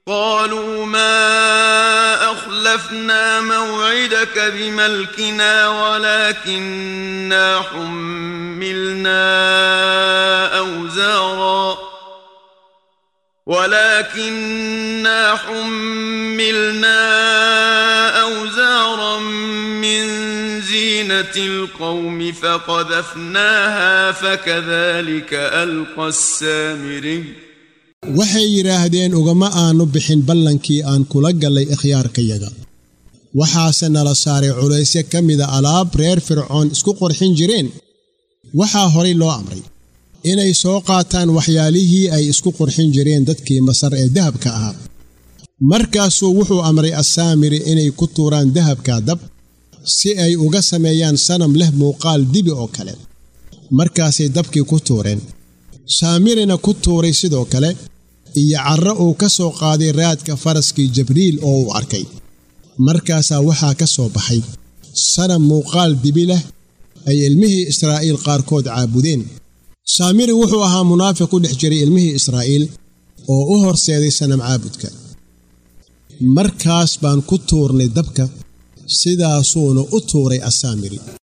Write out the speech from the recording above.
قالوا ما أخلفنا موعدك بملكنا ولكننا حملنا أوزارا ولكننا حملنا أوزارا من زينة القوم فقذفناها فكذلك ألقى السامري waxay yidhaahdeen ugama aanu bixin ballankii aan kula gallay ikhyaarkayaga waxaase nala saaray culaysyo ka mida alaab reer fircoon isku qorxin jireen waxaa horay loo amray inay soo qaataan waxyaalihii ay isku qurxin jireen dadkii masar ee dahabka ahaa markaasuu wuxuu amray assaamiri inay ku tuuraan dahabka dab si ay uga sameeyaan sanam leh muuqaal dibi oo kale markaasay dabkii ku tuureen saamirina ku tuuray sidoo kale iyo carro uu ka soo qaaday raadka faraskii jibriil oo uu arkay markaasaa waxaa ka soo baxay sanam muuqaal dibi leh ay ilmihii israa'iil qaarkood caabudeen saamiri wuxuu ahaa munaafiq ku dhex jiray ilmihii israa'iil oo u horseeday sanam caabudka markaas baan ku tuurnay dabka sidaasuuna u tuuray assaamiri